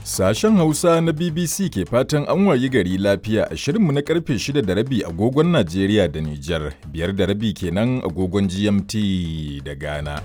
Sashen Hausa na BBC ke fatan an wayi gari lafiya a shirinmu na karfe 6 da rabi agogon Najeriya da Nijar, biyar da rabi kenan agogon GMT da Ghana.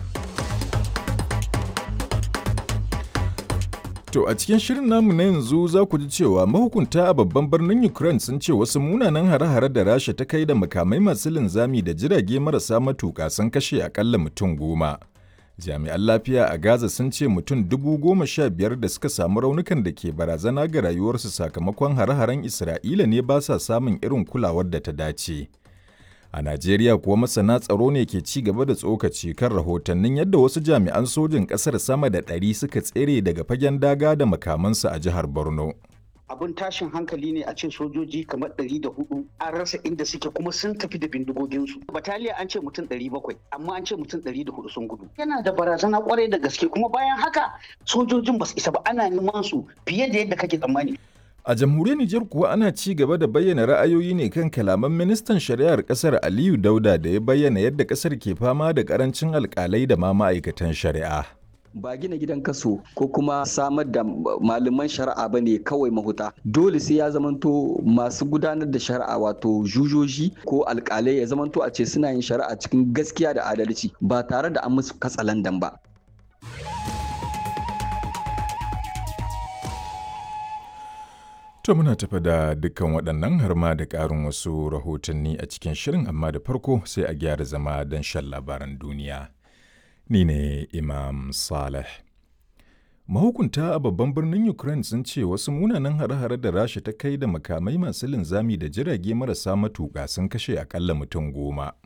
To a cikin shirin namu na yanzu za ku ji cewa mahukunta a babban birnin Ukraine sun ce wasu munanan hare-hare da Rasha ta kai da makamai masu linzami da jirage marasa matuƙa sun kashe akalla mutum goma. Jami'an lafiya a Gaza sun ce mutum dubu goma sha biyar da suka samu raunukan da ke barazana ga rayuwarsu sakamakon hare-haren Isra'ila ne ba sa samun irin kulawar da ta dace. A Najeriya kuwa masana tsaro ne ke ci gaba da tsokaci kan rahotannin yadda wasu jami'an sojin ƙasar sama da ɗari suka tsere daga fagen daga da makamansu a jihar Borno. abun tashin hankali ne a ce sojoji kamar ɗari da hudu an rasa inda suke kuma sun tafi da bindigoginsu bataliya an ce mutum ɗari bakwai amma an ce mutum ɗari da hudu sun gudu yana da barazana kwarai da gaske kuma bayan haka sojojin ba su isa ba ana neman su fiye da yadda kake tsammani A jamhuriyar Nijar kuwa ana ci gaba da bayyana ra'ayoyi ne kan kalaman ministan shari'ar kasar Aliyu Dauda da ya bayyana yadda kasar ke fama da karancin alkalai da ma ma'aikatan shari'a. ba gina gidan kaso ko kuma samar da malaman shari'a ba ne kawai mahuta dole sai ya zamanto masu gudanar da shari'a wato jujoji ko alkalai ya zamanto a ce suna yin shari'a cikin gaskiya da adalci ba tare da an musu katsalandan ba To muna tafa da dukkan waɗannan har ma da ƙarin wasu rahotanni a cikin shirin amma da farko sai a gyara zama don shan labaran duniya. Ni ne Imam Saleh. Mahukunta a babban birnin Ukraine sun ce wasu munanan hare-hare da Rasha ta kai da makamai masu linzami da jirage marasa matuƙa sun kashe akalla mutum goma.